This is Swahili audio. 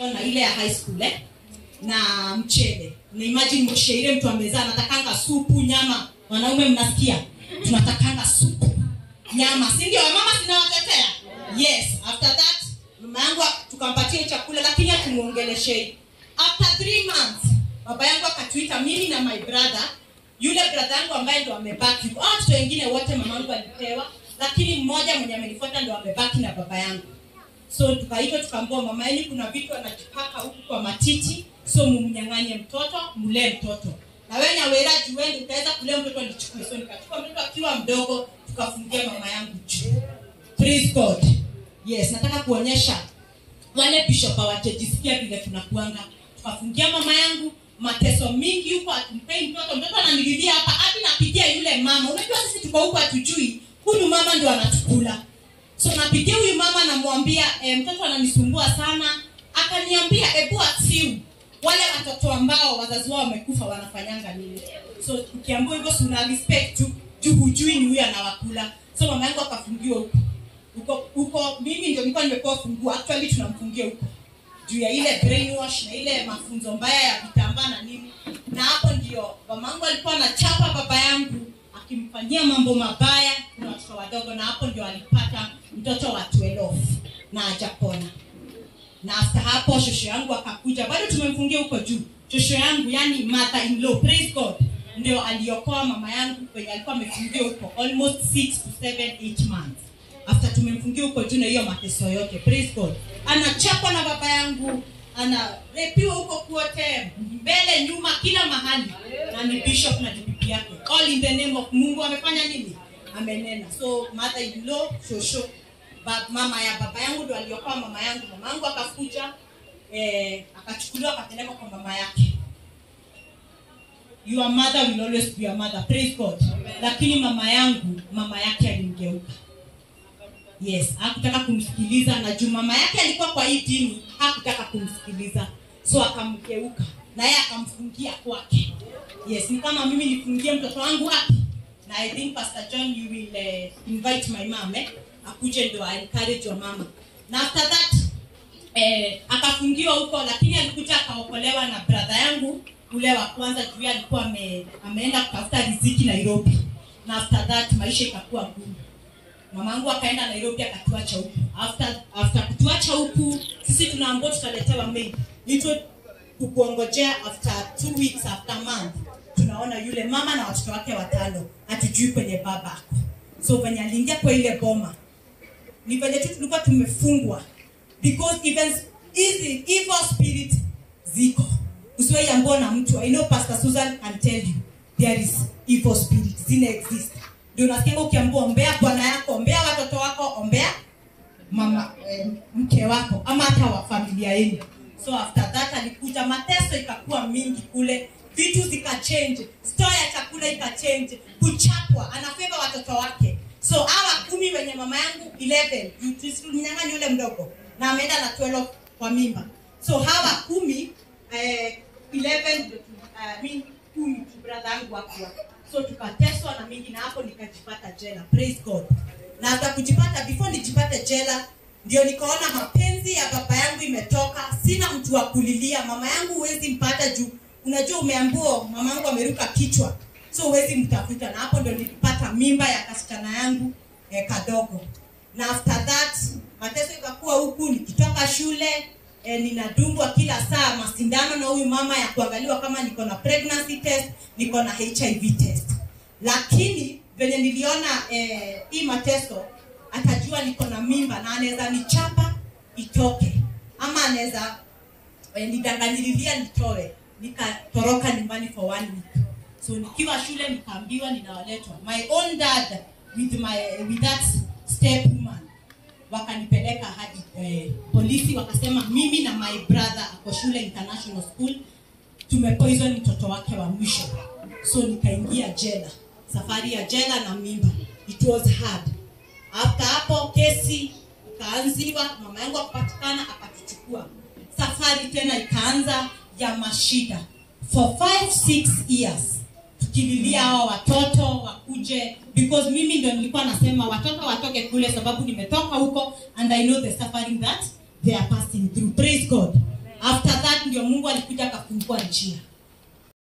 ona ile ya high school eh? na mchele na imagine moshe ile mtu amezaa anatakanga supu nyama wanaume mnasikia tunatakanga supu nyama si ndio mama sinawatetea yes after that mama yangu tukampatia chakula lakini hatumuongeleshei after three months baba yangu akatuita mimi na my brother yule brother yangu ambaye ndo amebaki hao watoto wengine wote mama yangu alipewa lakini mmoja mwenye amenifuata ndo amebaki na baba yangu so tukaitwa tukaambua mama yenu kuna vitu anajipaka huku kwa matiti so mumnyang'anye mtoto mlee mtoto na wewe nyawera juende utaweza kulea mtoto nichukue so nikachukua mtoto akiwa mdogo tukafungia mama yangu juu praise god yes nataka kuonyesha wale bishop hawajajisikia vile tunakuanga tukafungia mama yangu mateso mingi huko atumpei mtoto mtoto ananililia hapa hadi napigia yule mama unajua sisi tuko huko hatujui huyu mama ndo anatukula so napigia huyu mama namwambia e, mtoto ananisumbua sana akaniambia ebu atiu wale watoto ambao wazazi wao wamekufa wanafanyanga nini so ukiambua hivyo si una respect tu juu hujui ni huyu anawakula so mama yangu akafungiwa huko huko huko mimi ndio nilikuwa nimepewa funguo actually tunamfungia huko juu ya ile brainwash na ile mafunzo mbaya ya vitambaa na nini na hapo ndio mamangu alikuwa anachapa baba yangu akimfanyia mambo mabaya kuna watoto wadogo na hapo ndio alipata mtoto wa 12 na ajapona na after hapo shosho yangu akakuja bado tumemfungia huko juu shosho yangu yani mother in law praise god ndio aliokoa mama yangu kwenye alikuwa amefungia huko almost 6 to 7 8 months after tumemfungia huko juu na hiyo mateso yote praise god anachapwa na baba yangu anarepiwa huko kuote mbele nyuma kila mahali na ni bishop na DPP yake all in the name of mungu amefanya nini amenena so mother in law shosho ba, mama ya baba yangu ndo aliokoa mama yangu mama yangu akakuja eh, akachukuliwa akapelekwa kwa mama yake your mother will always be your mother praise god lakini mama yangu mama yake alimgeuka yes hakutaka kumsikiliza na juu mama yake alikuwa kwa hii dini hakutaka kumsikiliza so akamgeuka na yeye akamfungia kwake yes ni kama mimi nifungie mtoto wangu wapi na i think pastor john you will uh, invite my mom eh? akuje ndo encourage your mama na after that eh, akafungiwa huko lakini alikuja akaokolewa na brother yangu ule wa kwanza juu yeye alikuwa ame, ameenda kutafuta riziki nairobi na after that maisha ikakuwa ngumu mamangu akaenda nairobi akatuacha huku after, after kutuacha huku sisi tunaambua tutaletewa mail itwe kukuongojea after two weeks after month tunaona yule mama na watoto wake watano hatujui kwenye baba ako so venye aliingia kwa ile boma ni venye tu tulikuwa tumefungwa because even hizi evil spirit ziko usiwaiambua na mtu i know pastor susan can tell you there is evil spirit zina exist ndio unasikia ukiambua ombea bwana yako ombea watoto wako ombea mama eh, mke wako ama hata wa familia yenu so after that alikuja mateso ikakuwa mingi kule vitu zikachange store ya chakula ikachange kuchapwa anafeva watoto wake so hawa kumi wenye mama yangu 11 mnyang'ani yule mdogo na ameenda na 12 kwa mimba so hawa kumi eh, 11 ndio tu- uh, mi kumi tu brother yangu wakuwa so tukateswa na mingi na hapo nikajipata jela praise god na hata kujipata before nijipate jela ndio nikaona mapenzi ya baba yangu imetoka sina mtu wa kulilia mama yangu huwezi mpata juu unajua umeambua mama yangu ameruka kichwa so huwezi mtafuta na hapo ndio nilipata mimba ya kasichana yangu eh, kadogo na after that mateso ikakuwa huku nikitoka shule eh, ninadungwa kila saa masindano na huyu mama ya kuangaliwa kama niko na pregnancy test niko na hiv test lakini venye niliona eh, hii mateso atajua niko na mimba na anaweza nichapa itoke ama anaweza eh, nidanganyililia nitoe nikatoroka nyumbani for one week so nikiwa shule nikaambiwa ninawaletwa my own dad with my with that step woman wakanipeleka hadi eh, polisi wakasema mimi na my brother ako shule international school tumepoison mtoto wake wa mwisho so nikaingia jela safari ya jela na mimba it was hard after hapo kesi ikaanziwa mama yangu akupatikana akatuchukua safari tena ikaanza ya mashida for 5 6 years tukililia hawa watoto wakuje because mimi ndio nilikuwa nasema watoto watoke kule sababu nimetoka huko and i know the suffering that they are passing through praise god ndio mungu alikuja akafungua njia